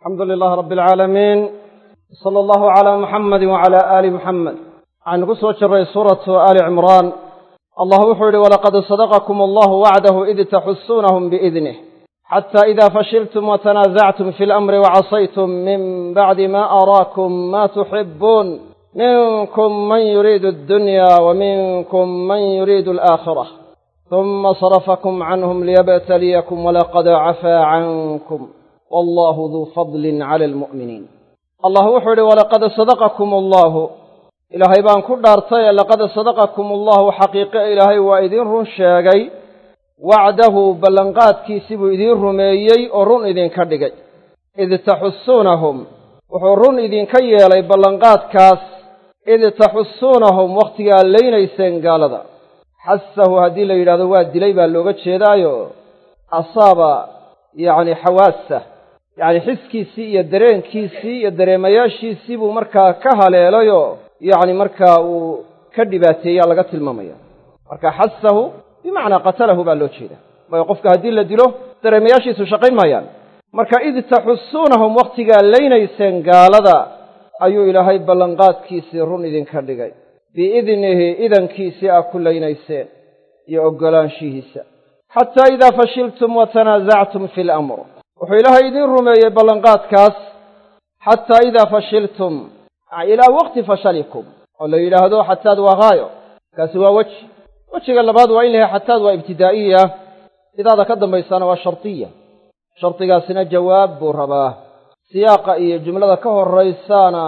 alxamdu lilahi rabbi alcaalamiin sala allahu calaa muxamadi wacalaa aali muxamed waxaynu ku soo jirray suuratu aali cimraan allah wuxuu yidhi walaqad sadaqakum allahu wacdahu id taxusuunahum biidnih xata ida fashiltum watanaasactum fi lamri wacasaytum min bacdi ma araakum ma tuxibuun minkum man yuriidu addunya wa minkum man yuriidu alaakhirah huma sarafakum canhum liyabtaliyakum walaqad cafaa cankum wallahu duu fadlin cala almu'miniin allah wuxuu yidhi walaqad sadaqakum allahu ilaahay baan ku dhaartay laqad sadaqakum allahu xaqiiqe ilaahay waa idiin run sheegay wacdahu ballanqaadkiisii buu idiin rumeeyey oo run idinka dhigay id taxusuunahum wuxuu run idinka yeelay ballanqaadkaas id taxusuunahum wakhtigaa laynayseen gaalada xasahu haddii la yidhahdo waa dilay baa looga jeedaayo asaaba yacni xawaasa yacni xiskiisii iyo dareenkiisii iyo dareemayaashiisii buu markaa ka haleelayoo yacni markaa uu ka dhibaateeyaa laga tilmaamaya marka xasahu bimacnaa qatalahu baa loo jeeda waayo qofka haddii la dilo dareemayaashiisu shaqayn maayaan marka id taxusuunahum wakhtigaa laynayseen gaalada ayuu ilaahay ballanqaadkiisii run idinka dhigay biidnihi idankiisii aa ku laynayseen iyo oggolaanshihiisa xataa idaa fashiltum wa tanaasactum fi lamr wuxuu ilaahay idiin rumeeyey ballanqaadkaas xataa idaa fashiltum ilaa waqti fashalikum oo la yidhaahdo xataad waa haayo kaasi waa weji wejiga labaad waa in lahay xataad waa ibtidaa'iya idaada ka dambaysaana waa shardiya shardigaasina jawaab buu rabaa siyaaqa iyo jumlada ka horraysaana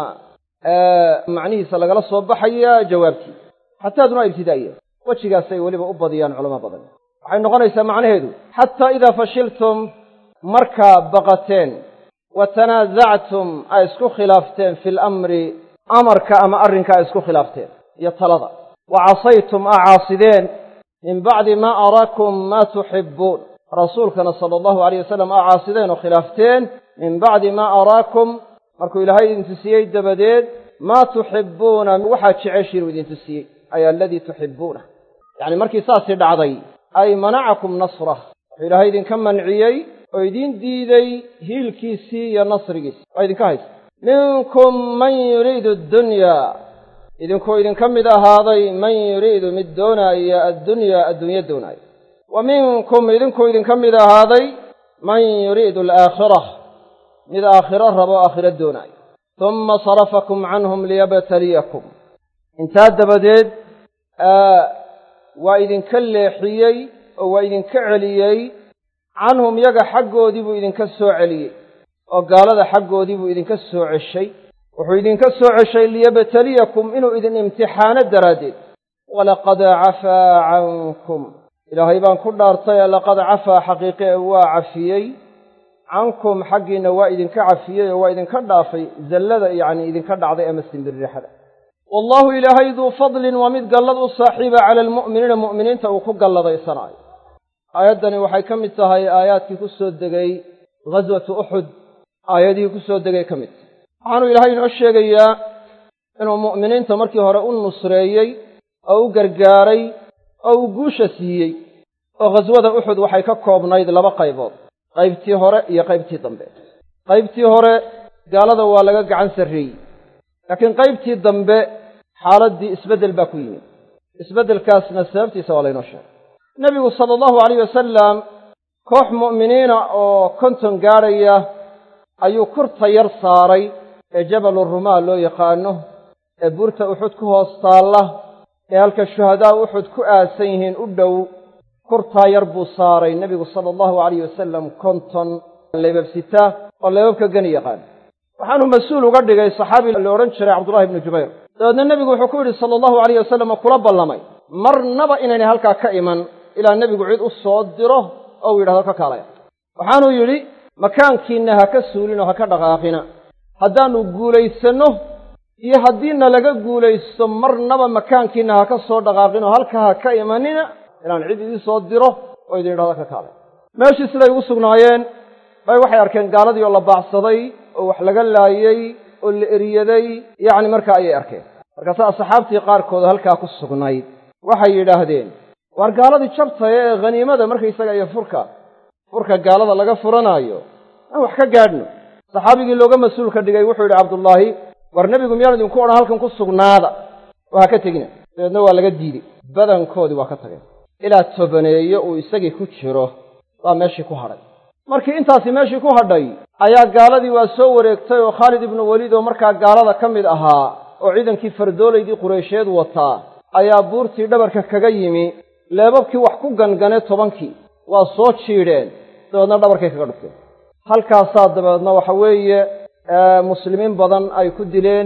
macnihiisa lagala soo baxaya jawaabtii xataaduna waa ibtidaa'iya wejigaasay weliba u badiyaan culamo badan waxay noqonaysaa macnaheedu xataa idaa fashiltum markaa baqateen wa tanaasactum ay isku khilaafteen fi lamri amarka ama arrinka ay isku khilaafteen iyo talada wa casaytum aa caasideen min bacdi maa araakum maa tuxibbuun rasuulkana sala allahu alayh wasalam aa caasideen oo khilaafteen min bacdi maa araakum markuu ilaahay idin tusiyey dabadeed maa tuxibbuuna waxaad jeceshiin uu idin tusiyey ay aladii tuxibbuuna yacni markii saasii dhacday ay manacakum nasrah wuxuu ilaahay idinka manciyey oo idiin diiday hiilkiisii iyo nasrigiisi waa idinka haysta minkum man yuriidu addunyaa idinkuu idinka mid ahaaday man yuriidu mid doonaaya addunyaa adduunyo doonaayo wa minkum idinkuu idinka mid ahaaday man yuriidu alaakhira mid aakhiro rabo aakhiro doonaayo humma sarafakum canhum liyabtaliyakum intaa dabadeed waa idinka leexiyey oo waa idinka celiyey canhum yaga xaggoodii buu idinka soo celiyey oo gaalada xaggoodii buu idinka soo ceshay wuxuu idinka soo ceshay liyabtaliyakum inuu idin imtixaano daraaddeed walaqad cafaa cankum ilaahay baan ku dhaartay laqad cafaa xaqiiqe ee waa cafiyey cankum xaggiinna waa idinka cafiyey oo waa idinka dhaafay zallada yacni idinka dhacday ama simbirrixada wallaahu ilaahay duu fadlin waa mid gallad u saaxiiba cala almu'miniina mu'miniinta uu ku galladaysanaayo aayaddani waxay ka mid tahay aayaadkii ku soo degay ghaswatu uxud aayadihii ku soo degay ka mid tahay waxaanuu ilaahay inoo sheegayaa inuu mu'miniinta markii hore u nusreeyey oo u gargaaray oo uu guusha siiyey oo ghaswada uxud waxay ka koobnayd laba qaybood qaybtii hore iyo qaybtii dambe qaybtii hore gaalada waa laga gacan sarreeyey laakiin qaybtii dambe xaaladdii isbeddel baa ku yimid isbeddelkaasna sababtiisa waa laynoo sheegay nebigu sala allahu alayh wasalam koox mu'miniina oo konton gaadhaya ayuu kurta yar saaray ee jabalu rumaa loo yaqaano ee buurta uxud ku hoos taalla ee halka shuhadaa uxud ku aasan yihiin u dhow kurtaa yar buu saaray nebigu sala allahu alayh wasalam konton leebabsita oo leebabka geni yaqaan waxaanuu mas-uul uga dhigay saxaabi la odhan jiray cabdullahi ibnu jubayr dabeedna nebigu wuxuu ku yidhi sala allahu alayh wasalam oo kula ballamay marnaba inaynay halkaa ka iman ilaa nebigu cid u soo diro oo uu yidhahdo ka kaalaya waxaanuu yidhi makaankiinna ha ka suulin oo ha ka dhaqaaqina haddaannu guulaysanno iyo haddiina laga guulaysto marnaba makaankiinna ha ka soo dhaqaaqin oo halkaa ha ka imanina ilaan cid idin soo diro oo idin yidhahdo ka kaalaya meeshii siday ugu sugnaayeen bay waxay arkeen gaaladii oo la baacsaday oo wax laga laayey oo la eriyaday yacni markaa ayay arkeen markaasa asxaabtii qaarkood halkaa ku sugnayd waxay yidhaahdeen waar gaaladii jabtaya ee khaniimada markaysaga iyo furka furka gaalada laga furanaayo aan wax ka gaadhno saxaabigii looga mas-uulka dhigay wuxuu yidhi cabdullaahi war nebigu miyaan idinku odhan halkan ku sugnaada oo ha ka tegina dabeedna waa laga diiday badankoodii waa ka tageen ilaa tobaneeyo uu isagii ku jiro baa meeshii ku hadhay markii intaasi meeshii ku hadhay ayaa gaaladii waa soo wareegtay oo khaalid ibnu weliid oo markaa gaalada ka mid ahaa oo ciidankii fardoolaydii qureysheed wataa ayaa buurtii dhabarka kaga yimi leebabkii wax ku gangane tobankii waa soo jiidheen dabeedna dhabarkay kaga dhufteen halkaasaa dabeedna waxa weeye muslimiin badan ay ku dileen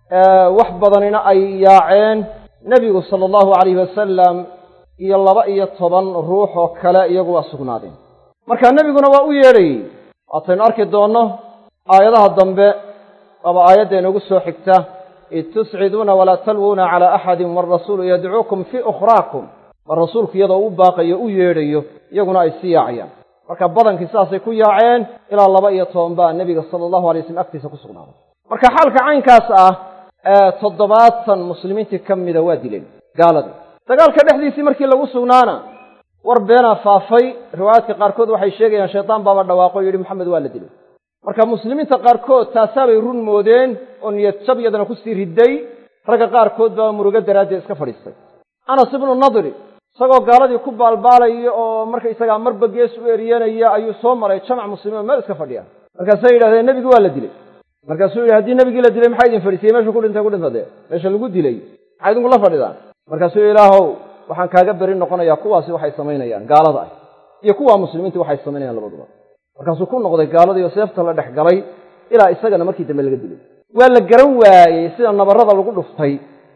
wax badanina ay yaaceen nebigu sala allahu calayhi wasalam iyo laba iyo toban ruux oo kale iyagu waa sugnaadeen marka nebiguna waa u yeedhayey waataynu arki doonno aayadaha dambe waaba aayadda inoogu soo xigta id tusciduuna walaa talwuuna calaa axadin waarasuulu yadcuukum fii ukhraakum mar rasuulku iyadoo u baaqayo u yeedhayo iyaguna ay sii yaacayaan marka badankii sidaasay ku yaaceen ilaa laba iyo toban baa nebiga sala allahu alay waslm agtiisa ku sugnaaday marka xaalka caynkaas ah ee toddobaatan muslimiintii ka mida waa dileen gaaladii dagaalka dhexdiisii markii lagu sugnaana war beenaa faafay riwaayaadka qaarkood waxay sheegayaan shaydaan baaba dhawaaqo o yidhi maxamed waa la dilay marka muslimiinta qaarkood taasaabay run moodeen oo niyad jab yadana kusii riday ragga qaarkood baa murugo daraaddeed iska fadhiistay anas ibnu nadri isagoo gaaladii ku baalbaalaya oo markaysagaa marba gees u eriyanaya ayuu soo maray jamac muslimiin oo meel iska fadhiya markaasay yidhahdeen nebigi waa la dilay markaasuu yidhi haddii nebigii la dilay maxaa idin fadhiisiyey meeshuu ku dhintay ku dhintadee meesha lagu dilay maxaa idinku la fadhidaan markaasuu yidhi ilaahow waxaan kaaga beri noqonayaa kuwaasi waxay samaynayaan gaalada ah iyo kuwaa muslimiinta waxay samaynayaan labaduba markaasuu ku noqday gaaladii oo seefta la dhex galay ilaa isagana markii dambe laga dilay waa la garan waayey sida nabarrada lagu dhuftay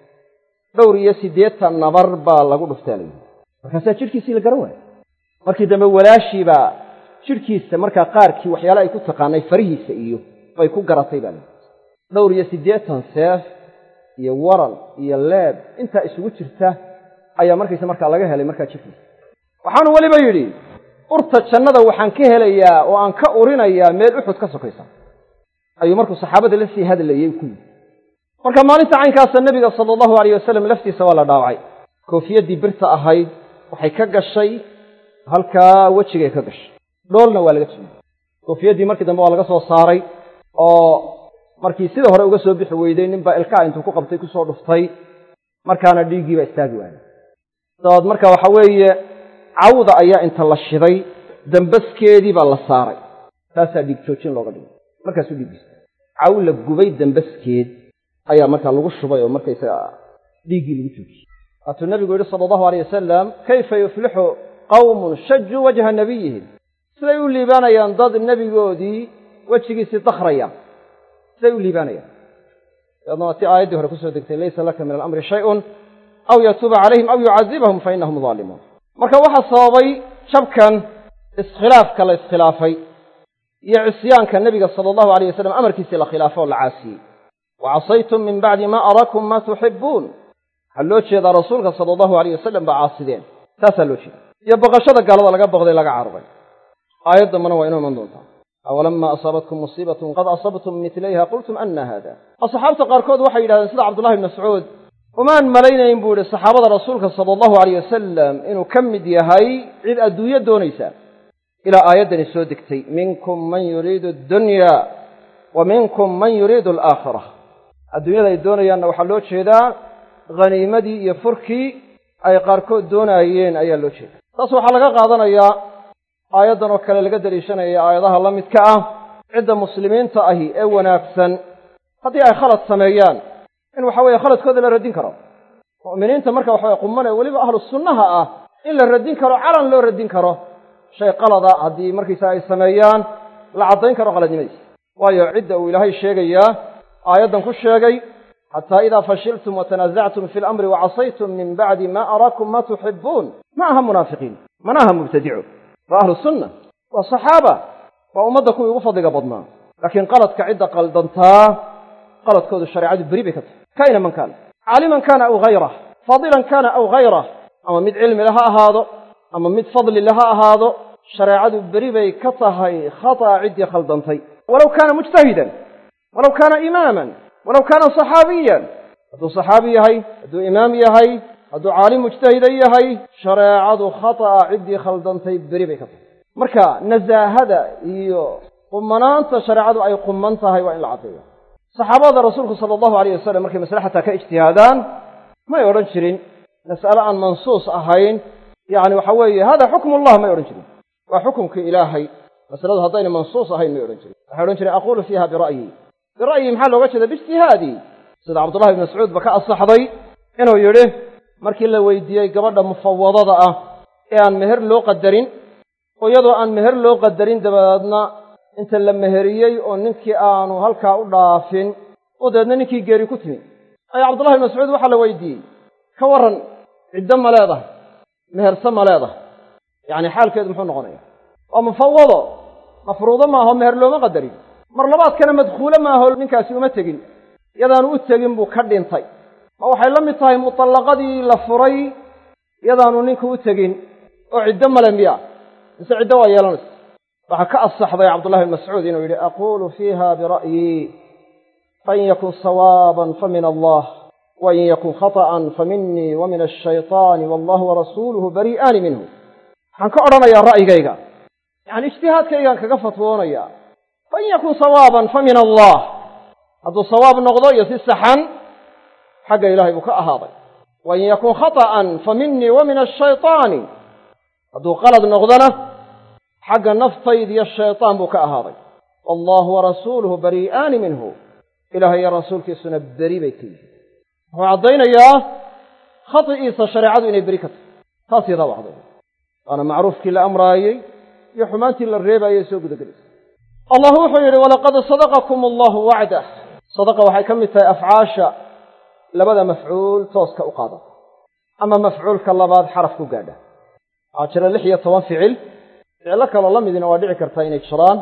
dhowr iyo siddeetan nabar baa lagu dhuftay alayidhi markaasaa jidhkiisii la garan waayey markii dambe walaashiibaa jidhkiisa markaa qaarkii waxyaale ay ku taqaanay farihiisa iyo bay ku garatay baa layidhi dhowr iyo siddeetan seef iyo waran iyo leeb intaa isugu jirta ayaa markaysa markaa laga helay markaa jidhkiisa waxaanu weliba yidhi urta jannada waxaan ka helayaa oo aan ka urinayaa meel uxud ka sokaysa ayuu markuu saxaabada la sii hadlayey ku yidhi marka maalinta caynkaasa nebiga sala allahu alayh wasalam laftiisa waa la dhaawacay koofiyaddii birta ahayd waxay ka gashay halkaa wejigay ka gashay dhoolna waa laga jimay koofiyaddii markii dambe waa laga soo saaray oo markii sida hore uga soo bixi weyday ninbaa ilkaha intuu ku qabtay kusoo dhuftay markaana dhiiggiibaa istaagi waayay dabaad marka waxa weeye cawda ayaa inta la shiday dambaskeedii baa la saaray taasaa dhiig joojin looga dhigay markaasuu dhiiggiisa caw la gubay dambaskeed ayaa markaa lagu shubay oo markaysaga dhiiggii lagu joojiyey waatuu nebigu yidhi sala allahu alayh wasalam kayfa yuflixu qawmun shajuu wajha nabiyihim siday u liibaanayaan dad nebigoodii wejigiisii dakhraya siday u liibaanayaan dabeedna waa tii aayaddii hore kusoo degtay laysa laka min alamri shayun aw yatuuba calayhim aw yucadibahum fa innahum daalimuun marka waxaa sababay jabkan iskhilaafka la iskhilaafay iyo cisyaanka nebiga sala allahu alayh wasalam amarkiisii la khilaafo oo la caasiyey wa casaytum min bacdi ma arakum ma tuxibbuun waxaa loo jeedaa rasuulka sala allahu alayh wasalam baa caasideen taasaa loo jeeda iyo baqashada gaalada laga baqday laga cararay aayad dambana waa inoo iman doontaa awalama asaabatkum musiibatun qad asabtum midlayha qultum anna haada asxaabta qaarkood waxay yidhahdeen sida cabdullahi bn mascuud umaan malaynayn buu yihi saxaabada rasuulka sala allahu alayh wasalam inuu ka mid yahay cid adduunyo doonaysa ilaa aayaddani soo degtay minkum man yuriidu addunya wa minkum man yuriidu alaakhira adduunyada ay doonayaanna waxaa loo jeedaa haniimadii iyo furkii ay qaarkood doonaayeen ayaa loo jeeda taas waxaa laga qaadanayaa aayaddan oo kale laga daliishanaya aayadaha la midka ah cidda muslimiinta ahi ee wanaagsan haddii ay khalad sameeyaan in waxa weeye khaladkooda la radin karo mu'miniinta marka waxaweye qumane weliba ahlu sunnaha ah in la radin karo calan loo radin karo shay qalada haddii markiisa ay sameeyaan la caddayn karo qaladnimadiisa waayo cidda uu ilaahay sheegayaa aayaddan ku sheegay xataa idaa fashiltum watanaasactum fi lamri wacasaytum min bacdi ma araakum ma tuxibbuun ma aha munaafiqiin mana aha mubtadico waa ahlu sunna waa saxaaba waa ummadda kuwii ugu fadliga badnaa laakiin qaladka cidda qaldantaa qaladkoodu shareecadu beri bay ka tahay kaina man kaana caaliman kaana aw hayrah faadilan kaana aw hayrah ama mid cilmi le ha ahaado ama mid fadli le ha ahaado shareecadu beri bay ka tahay khata'a ciddii khaldantay walow kaana mujtahidan walow kaana imaaman walow kaana saxaabiyan hadduu saxaabi yahay hadduu imaam yahay hadduu caalim mujtahida yahay shareecadu khata'a ciddii khaldantay beri bay ka tahay marka nasaahada iyo qumanaanta shareecadu ay quman tahay waa in la caddeeyo saxaabada rasuulku sala allahu alayh wasalam markay masale xataa ka ijtihaadaan may odhan jirin mas'ale aan mansuus ahayn yacni waxa weeye hada xukmullah may odhan jirin waa xukumkii ilaahay masaladu haddayna mansuus ahayn may odhan jirin waxay odhan jireen aquulu fiiha bira'yi bira'yi maxaa looga jeeda biijtihaadi sida cabdullahi ibn mascuud ba ka asaxday inuu yidhi markii la weydiiyey gabadha mufawadada ah ee aan meher loo qadarin oo iyadoo aan meher loo qadarin dabadeedna inta la meheriyey oo ninkii aanu halkaa u dhaafin oo dabeedna ninkii geeri ku timi ayaa cabdullahi ibn mascuud waxaa la weydiiyey ka warran ciddo ma leedahay meherse ma leedahay yacni xaalkeedu muxuu noqonaya waa mufawado mafruudo maaho meher looma qadarin mar labaadkana madkhuule maaho ninkaasi uma tegin yadaanu u tegin buu ka dhintay ma waxay la mid tahay mutallaqadii la furay yadaanu ninku u tegin oo ciddo male miya mise ciddo waa yeelanaysa waxaa ka asaxday cabdullahi bn mascuud inuu yidhi aquulu fiiha bira'yi fain yakun sawaaban fa min allah wain yakun khata'an fa minii wa min ashayطaani wallahu warasuuluhu bari'aani minhu waxaan ka odhanayaa ra'yigayga yacani ijtihaadkaygaan kaga fatwoonaya fain yakun sawaaban fa min allah hadduu sawaab noqdo iyo si saxan xagga ilahay buu ka ahaaday wain yakun khata'an fa minii wa min ashayطaani hadduu qalad noqdona xagga naftayd iyo shaytaan buu ka ahaaday wallahu warasuuluhu bari'aani minhu ilahay iyo rasuulkiisuna beri bay ka yihiin wuxuu caddaynayaa khati'iisa shareecadu inay beri ka tahay taas yadaa u caddaynaya waana macruufkii la amraayey iyo xumaantii la reebaayey soo gudagelaysa allah wuxuu yidhi walaqad sadaqakum allahu wacdah sadaqa waxay ka mid tahay afcaasha labada mafcuul tooska u qaada ama mafcuulka labaad xaraf ku gaadha waxaa jira lix iyo toban ficil ficillo kaloo la midina waa dhici kartaa inay jiraan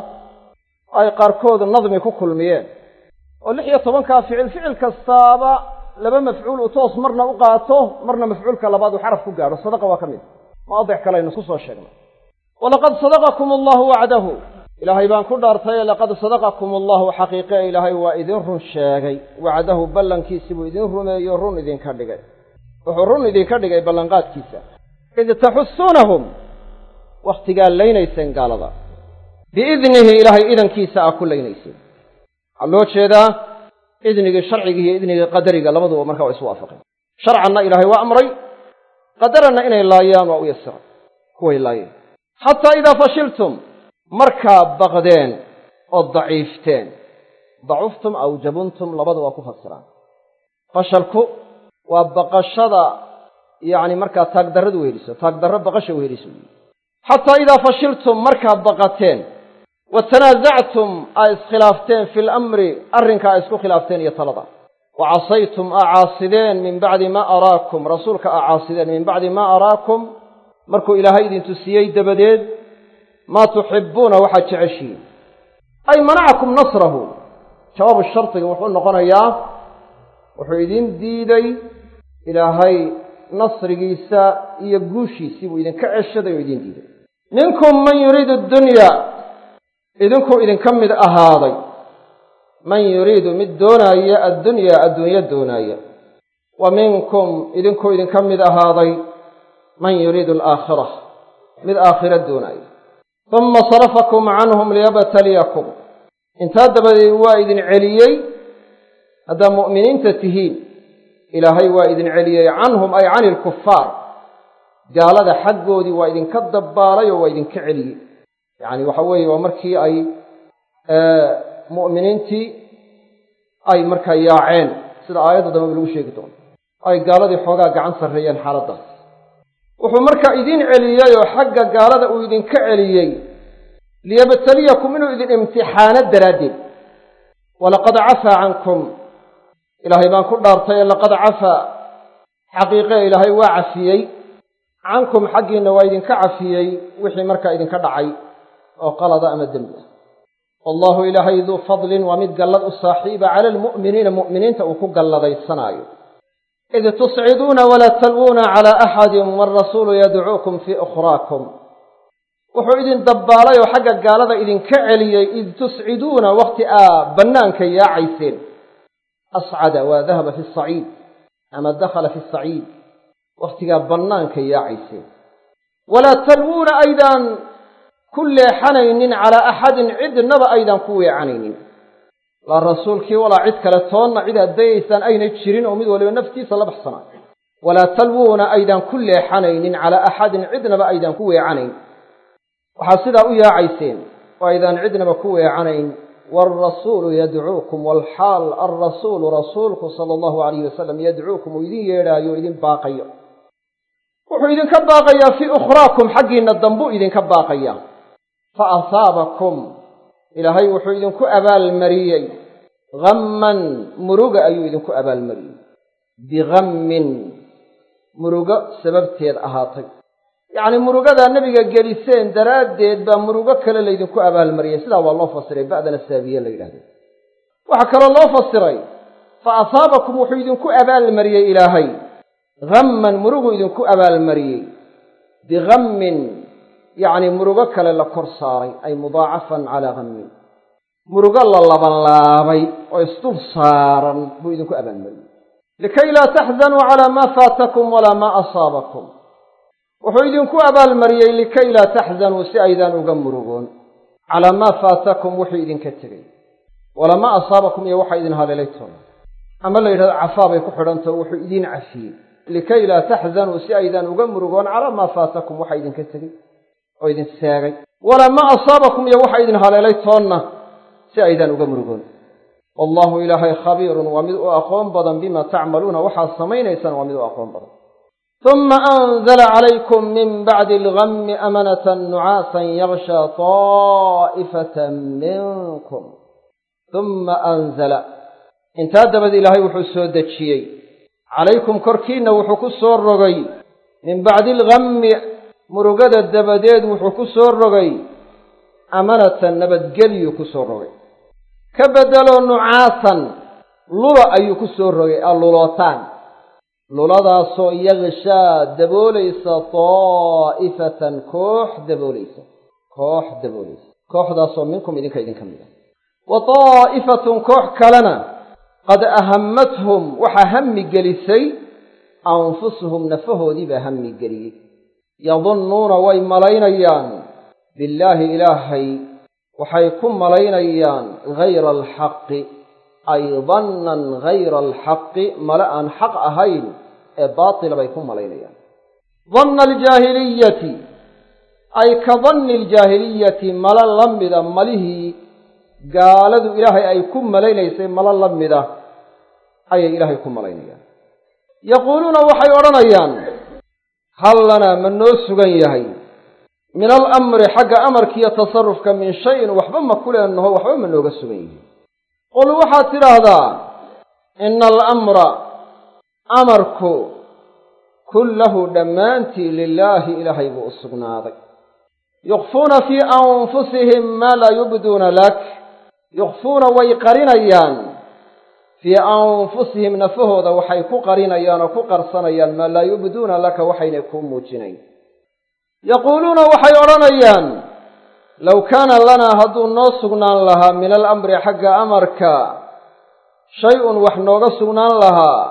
ay qaarkood nadmi ku kulmiyeen oo lix iyo tobankaa ficil ficil kastaaba laba mafcuul uu toos marna u qaato marna mafcuulka labaad uu xaraf ku gaadho sadaqa waa ka mid maadic kale aynu isku soo sheegnay walaqad sadaqakum allahu wacdahu ilaahay baan ku dhaartaye laqad sadaqakum allahu xaqiiqe ilaahay waa idin run sheegay wacdahu ballankiisii buu idin rumeeyo run idinka dhigay wuxuu run idinka dhigay ballanqaadkiisa id taxusuunahum wakhtigaa laynayseen gaalada biidnihi ilaahay idankiisa aa ku laynayseen waxaa loo jeedaa idnigii sharcigii iyo idnigii qadariga labaduba markaa waa isu waafaqeen sharcanna ilaahay waa amray qadaranna inay laayaan waa u yasiray kuway laayeen xataa idaa fashiltum markaa baqdeen oo daciifteen dacuftum aw jabuntum labada waa ku fasiraan fashalku waa baqashada yacni markaa taagdarradu weheliso taagdarro baqasha weheliso xataa idaa fashiltum markaa baqateen wa tanaasactum aa iskhilaafteen fi lamri arrinka aa isku khilaafteen iyo talada wa casaytum aa caasideen min bacdi maa araakum rasuulka aa caasideen min bacdi maa araakum markuu ilaahay idin tusiyey dabadeed maa tuxibbuuna waxaad jeceshihiin ay manacakum nasrahu jawaabu shardiga wuxuu noqonayaa wuxuu idin diiday ilaahay nasrigiisa iyo guushiisii buu idinka ceshaday oo idin diiday minkum man yuriidu addunya idinkuu idinka mid ahaaday man yuriidu mid doonaaya addunyaa adduunyo doonaaya wa minkum idinkuu idinka mid ahaaday man yuriidu alaakhira mid aakhiro doonaaya uma sarafakum canhum liyabtaliyakum intaa dabadeed waa idin celiyey haddaa mu'miniinta tihiin ilaahay waa idin celiyey canhum ay cani ilkufaar gaalada xaggoodii waa idinka dabbaalay oo waa idinka celiyey yacni waxa weeye waa markii ay mu'miniintii ay markaa yaaceen sida aayadda dambeba lagu sheegi doono ay gaaladii xoogaa gacan sarreeyeen xaaladdaas wuxuu markaa idin celiyey oo xagga gaalada uu idinka celiyey liyabtaliyakum inuu idin imtixaano daraaddeed walaqad cafaa cankum ilaahay baan ku dhaartay laqad cafaa xaqiiqe ilaahay waa cafiyey cankum xaggiinna waa idinka cafiyey wixii markaa idinka dhacay oo qalada ama dembi ah wallahu ilaahay duu fadlin waa mid gallad u saaxiiba cala almu'miniina mu'miniinta uu ku galladaysanaayo id tusciduuna walaa talwuuna calaa axadin waarasuulu yadcuukum fii ukhraakum wuxuu idin dabbaalay oo xagga gaalada idinka celiyey id tusciduuna wakhti aa bannaanka yaacayseen ascada waa dahaba fi saciid ama dakhala fi saciid wakhtigaa bannaanka yaacayseen walaa talwuuna aydaan ku leexanaynin calaa axadin cidnaba aydaan ku weecanaynin laa rasuulkii walaa cid kale toonna cid aad dayaysaan ayna jirin oo mid waliba naftiisa la baxsanaa walaa talwuuna aydaan ku leexanaynin calaa axadin cidnaba aydaan ku weecanayn waxaad sidaa u yaacayseen oo aydaan cidnaba ku weecanayn waalrasuulu yadcuukum waalxaal alrasuulu rasuulku sala allahu alayhi wasalam yadcuukum uu idin yeedhaayo o idin baaqayo wuxuu idinka baaqayaa fii ukhraakum xaggiinna dambuu idinka baaqaya fa asaabakum ilaahay wuxuu idinku abaalmariyey hamman muruga ayuu idinku abaalmariyey bihammin murugo sababteed ahaatay yacnii murugadaa nebiga geliseen daraaddeed baa murugo kale laydinku abaalmariyey sidaa waa loo fasiray ba'dana saabiye la yidhahdo waxaa kaloo loo fasiray fa asaabakum wuxuu idinku abaalmariyey ilaahay hamman murugu idinku abaalmariyey bihammin yacnii murugo kale la kor saaray ay mudaacafan calaa hammin murugo la labanlaabay oo isdul saaran buu idinku abaalmariyey likay laa taxzanuu calaa maa faatakum walaa maa asaabakum wuxuu idinku abaalmariyey likay laa taxzanuu si aydaan uga murugoon calaa maa faatakum wuxuu idinka tegey walaa maa asaabakum iyo waxa idin haleelay toona ama la yidhahdo cafaa bay ku xidhantao wuxuu idiin cafiyey likay laa taxzanuu si aydaan uga murugoon calaa maa faatakum waxa idinka tegey oo idin seegay walaa maa asaabakum iyo waxa idin haleelay toonna si aydaan uga murugoon wallahu ilaahay khabiirun waa mid u aqoon badan bima tacmaluuna waxaad samaynaysaan waa mid u aqoon badan uma anzla calaykum min bacdi algammi amanata nucaasan yagshaa taa'ifatan minkum uma anzala intaa dabad ilaahay wuxuu soo dejiyey calaykum korkiinna wuxuu ku soo rogay min bacdi algammi murugada dabadeed wuxuu ku soo rogay amanatan nabadgelyu ku soo rogay ka beddeloo nucaasan lula ayuu ku soo rogay allulootaan luladaasoo yagshaa daboolaysa daa'ifatan koox daboolaysa koox daboolaysa kooxdaasoo minkum idinka idinka mid ah wa daa'ifatun koox kalena qad ahammathum waxaa hammi gelisay anfusuhum nafahoodii baa hammi geliyey yadunnuuna way malaynayaan billaahi ilaahay waxay ku malaynayaan hayra alxaqi ay dannan hayra alxaqi male aan xaq ahayn ee baatila bay ku malaynayaan danna aljaahiliyati ay ka danni aljaahiliyati malo la mida malihii gaaladu ilaahay ay ku malaynaysay malo la mida ayay ilaahay ku malaynayaan yaquuluuna waxay odhanayaan hal lanaa ma noo sugan yahay min alamri xagga amarkiiyo tasarufka min shayin waxba ma ku leenaho waxba ma nooga sugan yihin qul waxaad tidhaahdaa ina alamra amarku kullahu dhammaantii lilaahi ilaahay buu u sugnaaday yukfuuna fii anfusihim maa laa yubduuna lak yukfuuna way qarinayaan fii anfusihim nafahooda waxay ku qarinayaan oo ku qarsanayaan maa laa yubduuna laka waxaynay kuu muujinayn yaquuluuna waxay odhanayaan low kaana lanaa hadduu noo sugnaan lahaa min alamri xagga amarka shay-un wax nooga sugnaan lahaa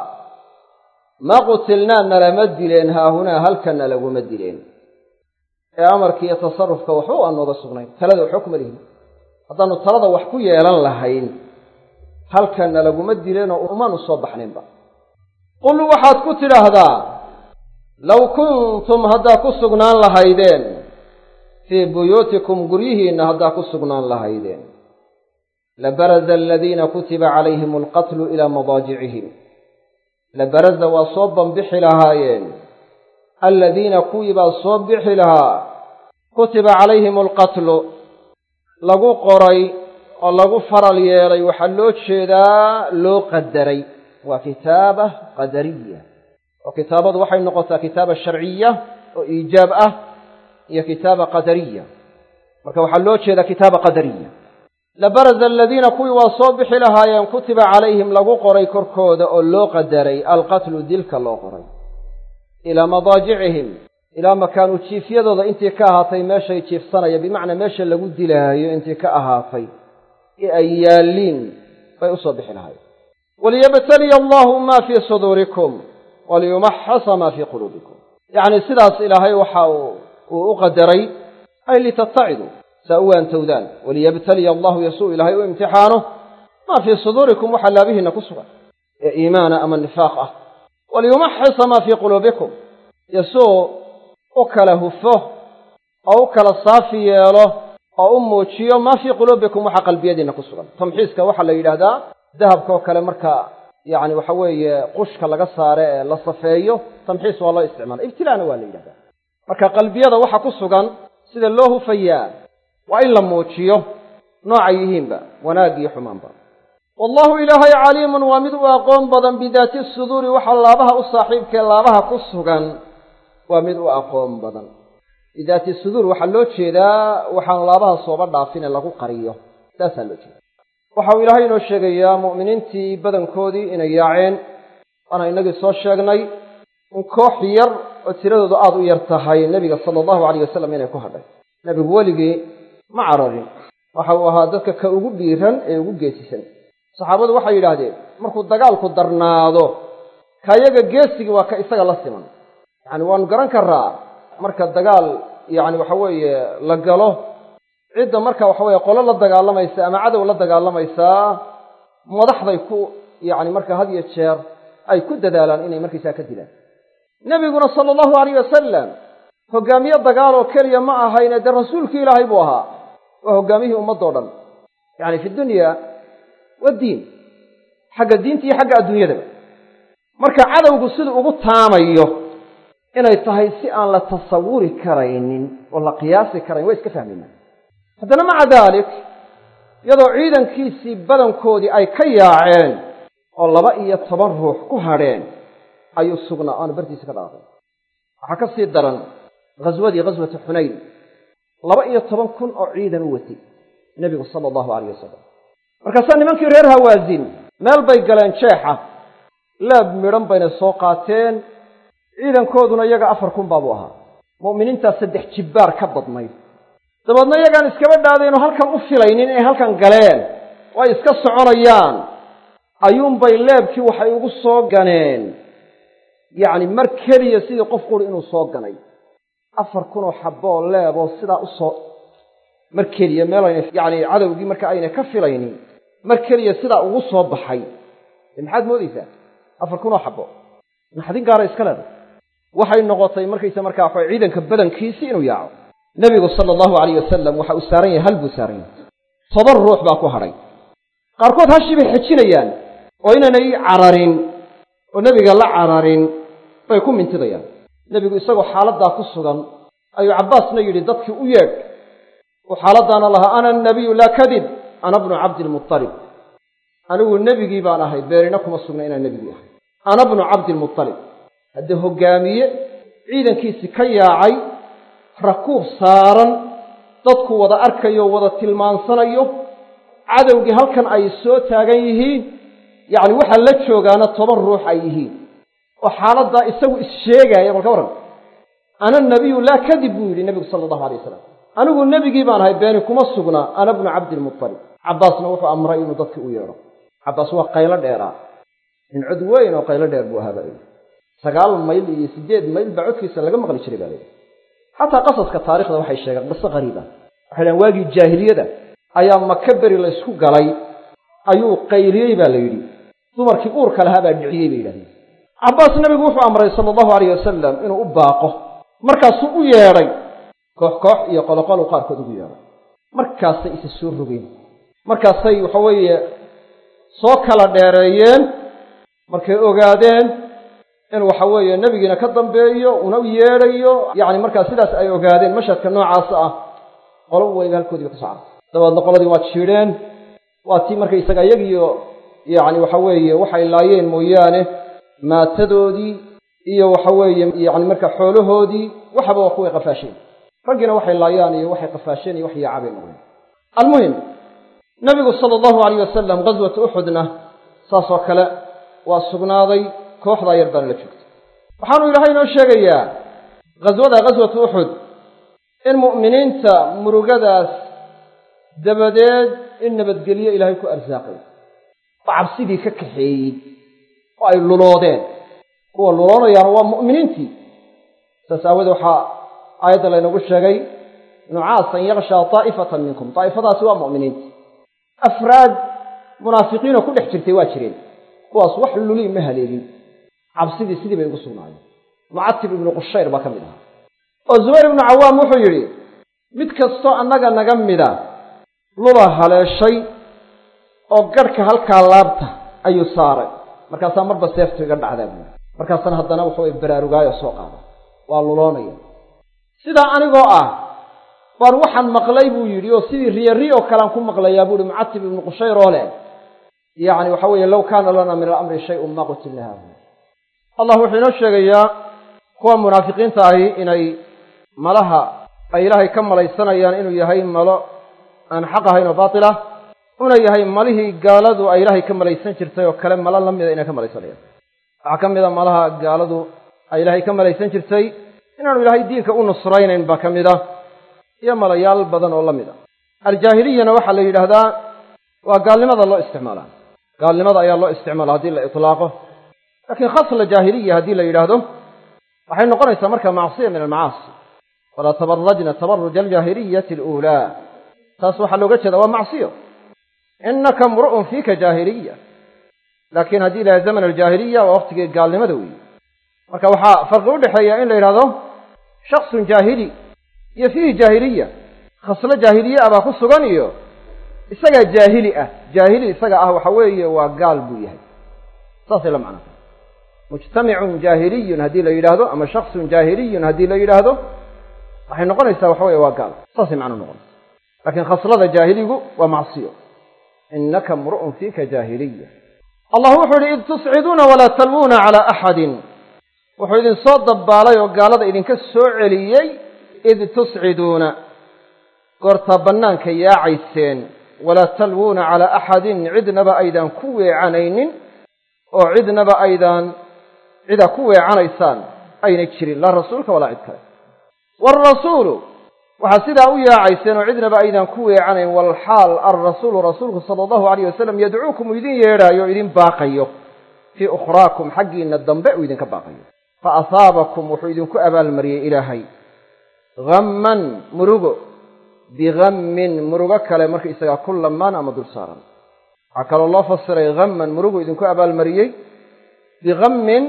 ma qutilnaa nalama dileen haahunaa halkana laguma dileen ee amarka iyo tasarufka waxba aan nooga sugnayn talada waxba kuma lihin haddaannu talada wax ku yeelan lahayn halkana laguma dileenoo umaanu soo baxnaynba qul waxaad ku tidhaahdaa low kuntum haddaa ku sugnaan lahaydeen fii buyuutikum guryihiinna haddaa ku sugnaan lahaydeen labaraza aladiina kutiba calayhim alqatlu ilaa madaajicihim labaraza waa soo banbixi lahaayeen aladiina kuwii baa soo bixi lahaa kutiba calayhim alqatlu lagu qoray oo lagu faral yeelay waxaa loo jeedaa loo qadaray waa kitaaba qadariya oo kitaabadu waxay noqotaa kitaaba sharciya oo iijaab ah iyo kitaaba qadariya marka waxaa loo jeedaa kitaaba qadariya labaraza aladiina kuwii waa soo bixi lahaayeen kutiba calayhim lagu qoray korkooda oo loo qadaray alqatlu dilka loo qoray ilaa madaajicihim ilaa makaanu jiifyadooda intii ka ahaatay meeshay jiifsanaya bimacnaa meesha lagu dilaayo intii ka ahaatay ee ay yaalliin bay usoo bixi lahaayeen waliyabtaliya allahu maa fii suduurikum waliyumaxasa maa fii quluubikum yacni sidaas ilaahay waxa uu u qadaray ay litattaciduu saa u waantowdaan waliyabtaliya allahu yasuu ilaahay u imtixaano maa fii suduurikum waxaa laabihiinna ku sugan ee iimaana ama nifaaq ah waliyumaxisa maa fii quluubikum yasuu u kala hufo oo u kala saafi yeelo oo u muujiyo maa fii quluubikum waxa qalbiyadiinna ku sugan tamxiiska waxaa la yidhaahdaa dahabka oo kale marka yacni waxa weeye qushka laga saare ee la safeeyo tamxiis waa loo isticmaala ibtilaana waa la yidhahdaa marka qalbiyada waxa ku sugan sida loo hufayaa waa in la muujiyo noocay yihiinba wanaag iyo xumaanba wallahu ilaahay caliimun waa mid u aqoon badan bidaati suduuri waxa laabaha u saaxiibkee laabaha ku sugan waa mid u aqoon badan bidaati suduur waxaa loo jeedaa waxaan laabaha sooba dhaafin ee lagu qariyo saasaa loo jeeda waxa uu ilaahay inoo sheegayaa mu'miniintii badankoodii inay yaaceen waana innagii soo sheegnay in koox yar oo tiradoodu aada u yar tahay nebiga sala allahu alayh wasalam inay ku hadhay nebigu weligii ma cararin waxa uu ahaa dadka ka ugu dhiiran ee ugu geesisan saxaabadu waxay yidhaahdeen markuu dagaalku darnaado ka yaga geesigii waa ka isaga la siman yacani waanu garan karaa marka dagaal yacni waxa weeye la galo cidda marka waxa weeye qolo la dagaalamaysa ama cadow la dagaalamaysaa madaxday ku yacni marka had iyo jeer ay ku dadaalaan inay markaysaa ka dilaan nebiguna sala allahu alayh wasalam hoggaamiye dagaal oo keliya ma ahayne dee rasuulkii ilaahay buu ahaa waa hoggaamiyihii ummaddao dhan yacni fi dunya waddiin xagga diinta iyo xagga adduunyadaba marka cadowgu siduu ugu taamayo inay tahay si aan la tasawuri karaynin oo la qiyaasi karayn waa iska fahmaynaa haddana maca daalik iyadoo ciidankiisii badankoodii ay ka yaaceen oo laba iyo toban ruux ku hadheen ayuu sugnaa aanu bartiisa ka dhaaqay waxaa ka sii daran ghaswadii ghaswatu xunayn laba iyo toban kun oo ciidan u watay nebigu sala allahu alayh wasalam markaasaa nimankii reer hawaasin meel bay galeen jeexa laab midhan bayna soo qaateen ciidankooduna iyaga afar kun baabuu ahaa mu'miniintaa saddex jibbaar ka badnayd dabeedna iyagaan iskaba dhaadayno halkan u filaynin inay halkan galeen oo ay iska soconayaan ayuunbay leebkii waxay ugu soo ganeen yacni mar keliya sidii qof quri inuu soo ganay afar kunoo xaboo leeboo sidaa u soo mar keliya meel ayna yacni cadowgii marka ayna ka filaynin mar keliya sidaa ugu soo baxay dee maxaad moodaysaa afar kunoo xabo naxdin gaara iska leedahay waxay noqotay markaysa markaa waxa ciidanka badankiisii inuu yaaco nebigu sala allahu alayh wasalam waxa uu saaran yahay hal buu saaran yahay toban ruux baa ku hadhay qaarkood hashii bay xejinayaan oo inaanay cararin oo nebiga la cararin bay ku mintidayaan nebigu isagoo xaaladdaa ku sugan ayuu cabbaasna yidhi dadkii u yeedh uu xaaladdaana lahaa ana annabiyu laa kadib ana bnu cabdilmualib anigu nebigii baan ahay beerina kuma sugna inaan nebigii ahay ana bnu cabdilmualib haddee hoggaamiye ciidankiisii ka yaacay rakuub saaran dadku wada arkayo wada tilmaansanayo cadowgii halkan ay soo taagan yihiin yacni waxaa la joogaana toban ruux ay yihiin oo xaaladdaa isagu issheegaaya balka warran ana nabiyu laa kadib buu yidhi nebigu sala allahu alay wasalam anigu nebigii baan ahay beeni kuma sugnaa ana bnu cabdilmualib cabbaasna wuxuu amray inuu dadkii u yeedho cabbaas waa qaylo dheeraa nin cod weyn oo qaylo dheer buu ahaa baa layidhi sagaal mayl iyo siddeed mayl baa codkiisa laga maqli jiray baa layidhi xataa qasaska taarikhda waxay sheegeen qiso qariiba waxay dhahen waagii jaahiliyada ayaa maka beri laysku galay ayuu qayliyey baa la yidhi dumarkii uurka lahaa baa dhiciyey bay yidhahdeen cabbaas nebigu wuxuu amray sala allahu alayh wasalam inuu u baaqo markaasuu u yeedhay koox koox iyo qoloqolu qaarkood ugu yeedhay markaasay isa soo rogeen markaasay waxa weeye soo kala dheereeyeen markay ogaadeen in waxa weeye nebigiina ka dambeeyo una yeedhayo yacni markaa sidaas ay ogaadeen mashadka noocaas ah qolo weyba halkoodiiba ka socda dabeedna qoladii waa jiidheen waa tii markaysaga iyagiyo yacni waxa weeye waxay laayeen mooyaane maatadoodii iyo waxa weeye yacni marka xoolahoodii waxaba waa kuway qafaasheen raggiina waxay laayaan iyo waxay qafaasheen iyo wax yaacabay noqdeen almuhim nebigu sala allahu alayh wasalam ghaswata uxudna saasoo kale waa sugnaaday kooxdaa yar baana la joogtay waxaanu ilaahay inoo sheegayaa ghaswada ghaswatu uxud in mu'miniinta murugadaas dabadeed in nabadgelyo ilaahay ku arsaaqay oo cabsidii ka kaxeeyey oo ay luloodeen kuwa luloonayaana waa mu'miniintii saas aawoodee waxaa aayadda laynagu sheegay nucaasan yakshaa taa'ifatan minkum daa'ifadaasi waa mu'miniinta afraad munaafiqiinoo ku dhex jirtay waa jireen kuwaas wax luli ma haleelin cabsidii sidii bay ugu sugnaayeen mucatib ibnu qushayr baa ka mid ahaa oo zubayr ibnu cawaam wuxuu yidhi mid kastoo annaga naga mida lula haleeshay oo garhka halkaa laabta ayuu saaray markaasaa marba seeftu iga dhacdaa buuri markaasana haddana waxaway baraarugaayo soo qaada waa luloonaya sidaa anigoo ah baan waxaan maqlay buu yidhi oo sidii riyari oo kalean ku maqlayaa buuhi mucatib ibnu qushayr oo leh yacni waxa weeye low kaana lana min alamri shayun ma qutilna haahuna allah wuxuu inoo sheegayaa kuwa munaafiqiinta ahi inay malaha ay ilaahay ka malaysanayaan inuu yahay malo aan xaq ahayn oo baatil ah una yahay malihii gaaladu ay ilaahay ka malaysan jirtay oo kale malo la mida inay ka malaysanayaan waxaa ka mid a malaha gaaladu ay ilaahay ka malaysan jirtay inaanu ilaahay diinka u nusraynayn baa ka mid ah iyo malayaal badan oo la mid a aljaahiliyana waxaa la yidhaahdaa waa gaalnimada loo isticmaalaa gaalnimada ayaa loo isticmaala haddii la itlaaqo laakiin khasla jaahiliya haddii la yidhaahdo waxay noqonaysaa marka macsiya min almacaasi walaa tabarajna tabaruja aljaahiliyati aluulaa taas waxaa looga jeeda waa macsiyo innaka mru'un fiika jaahiliya laakiin haddii ilahay zaman aljaahiliya waa waqtigii gaalnimada weeye marka waxaa farqi u dhexeeya in la yidhahdo shaksun jaahili iyo fiihi jaahiliya khaslo jaahiliye ah baa ku sugan iyo isagaa jaahili ah jaahili isaga ah waxa weeye waa gaal buu yahay saasay la macnaa mujtamicun jaahiliyun haddii la yidhaahdo ama shaksun jaahiliyun haddii la yidhaahdo waxay noqonaysaa waxa weye waa gaal saasay macno noqonaysa laakiin khaslada jaahiligu waa macsiyo innaka mru'un fiika jaahiliya allah wuxuu yihi id tusciduuna walaa talwuuna calaa axadin wuxuu idin soo dabbaalay oo gaalada idinka soo celiyey id tusciduuna goortaa bannaanka yaacayseen walaa talwuuna calaa axadin cidnaba aydaan ku weecanaynin oo cidnaba aydaan cidaa ku weecanaysaan ayna jirin laa rasuulka walaa cid kale waalrasuulu waxaa sidaa u yaacayseen oo cidnaba aydaan ku weecanayn walxaal alrasuulu rasuulku sala allahu alayh wasalam yadcuukum uu idin yeedhaayo o idin baaqayo fii ukhraakum xaggiinna dambe uu idinka baaqayo fa asaabakum wuxuu idinku abaalmariyey ilaahay hamman murugo bihammin murugo kale markaisagaa ku lamaan ama dul saaran waxaa kaloo loo fasiray hamman murugu idinku abaalmariyey bihammin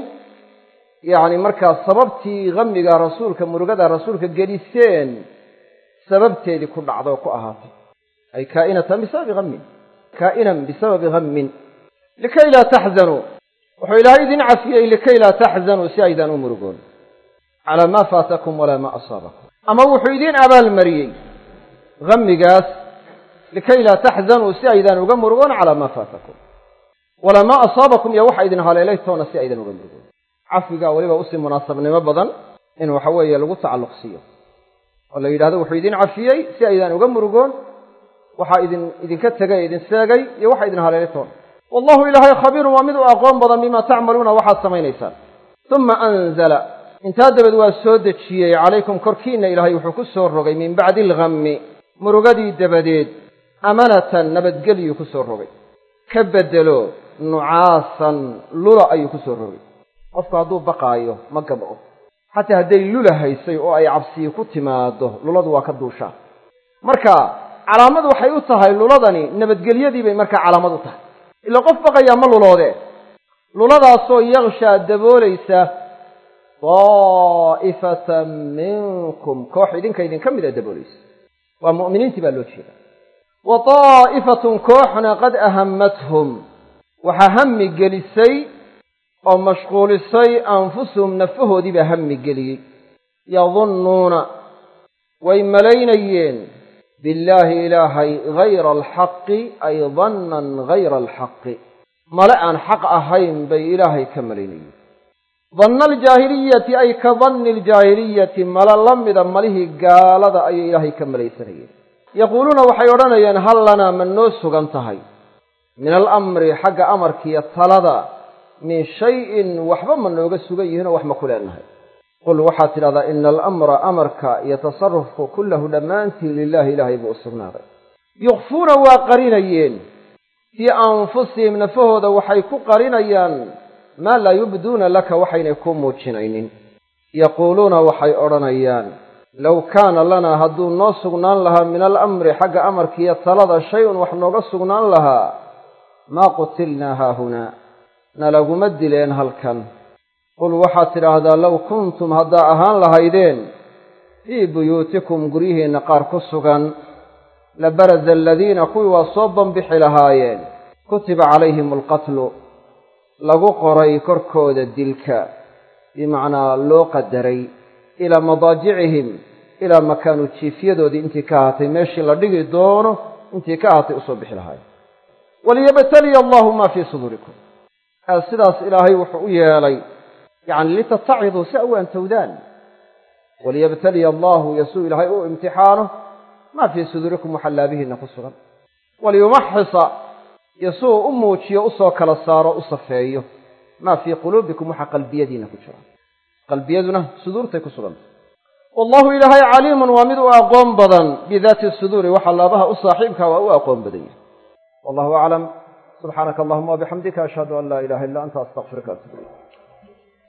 yacni markaa sababtii hamiga rasuulka murugada rasuulka geliseen sababteedii ku dhacda oo ku ahaatay ay kaa'inatan bisababi hammin kaa'inan bisababi hammin likay laa taxzanuu wuxuu ilaahay idin cafiyey likay laa taxzanuu si aydaan u murugoon calaa maa faatakum walaa maa asaabakum ama wuxuu idin abaalmariyey hamigaas likay laa taxzanuu si aydaan uga murugoon calaa maa faatakum walaa maa asaabakum iyo waxa idin haleelay toona si aydan uga murugoon cafigaa weliba usii munaasabnimo badan in waxa weeye lagu tacalluq siiyo oo la yidhahdo wuxuu idin cafiyey si aydaan uga murugoon waxaa idin idinka tegay idin seegay iyo waxa idin haleelay toona wallahu ilaahay khabiirun waa mid u aqoon badan bima tacmaluuna waxaad samaynaysaan uma anzala intaa dabeed waa soo dejiyey calaykum korkiinna ilaahay wuxuu ku soo rogay min bacdi alhammi murugadii dabadeed amanatan nabadgelyuu ku soo rogay ka beddelo nucaasan lula ayuu ku soo rogay qofku hadduu baqaayo ma gabco xataa hadday lula haysay oo ay cabsiyi ku timaado luladu waa ka duushaa marka calaamad waxay u tahay luladani nabadgelyadii bay markaa calaamad u tahay ila qof baqayaa ma luloode luladaasoo yakshaa daboolaysa daa'ifatan minkum koox idinka idinka mid a daboolaysa waa mu'miniintii baa loo jeeda wa daa'ifatun kooxna qad ahammathum waxaa hammi gelisay oo mashquulisay anfusuhum nafahoodii baa hammi geliyey yadunnuuna way malaynayeen billaahi ilaahay hayra alxaqi ay dannan hayra alxaqi male aan xaq ahayn bay ilaahay ka malaynayeen danna aljaahiliyati ay ka danni aljaahiliyati male la mida malihii gaalada ayay ilaahay ka malaysanayeen yaquuluuna waxay odhanayeen hal lanaa ma noo sugan tahay min alamri xagga amarkiiyo talada min shayin waxba ma nooga sugan yihiinoo wax ma ku leenahay qul waxaad tidhahdaa ina alamra amarka iyo tasarufku kullahu dhammaantii lilaahi ilaahay buu u sugnaaday yukfuuna waa qarinayeen fii anfusihim nafahooda waxay ku qarinayaan maa laa yubduuna laka waxaynay ku muujinaynin yaquuluuna waxay odhanayaan low kaana lanaa hadduu noo sugnaan lahaa min alamri xagga amarkiiyo talada shay-un wax nooga sugnaan lahaa maa qutilnaa haahunaa nalaguma dileen halkan qul waxaad tidhaahdaa low kuntum haddaa ahaan lahaydeen fii buyuutikum guryihiinna qaar ku sugan labarada aladiina kuwii waa soo bambixi lahaayeen kutiba calayhim alqatlu lagu qoray korkooda dilka bimacnaa loo qadaray ilaa madaajicihim ilaa makaanu jiifyadoodii intii ka ahaatay meeshii la dhigi doono intii ka ahaatay usoo bixi lahaayeen waliyabtaliya allahu maa fii suduurikum sidaas ilaahay wuxuu u yeelay yacni litataciduu si aw antowdaan waliyabtaliya allahu yasuu ilaahay u imtixaano maa fii suduurikum waxaa laabihiinna ku sugan waliyumaxisa yasuu u muujiyo usoo kala saaro u safeeyo maa fii quluubikum waxaa qalbiyadiinna ku jira qalbiyaduna suduurtay ku sugantay wallahu ilaahay caliimun waa mid u aqoon badan bidaati suduuri waxa laabaha u saaxiibka waa u aqoon badan yahay wallahu aclam subxaanaka allahuma wabixamdika ashhadu an laa ilaha illa anta astaqfiruka atub ilayk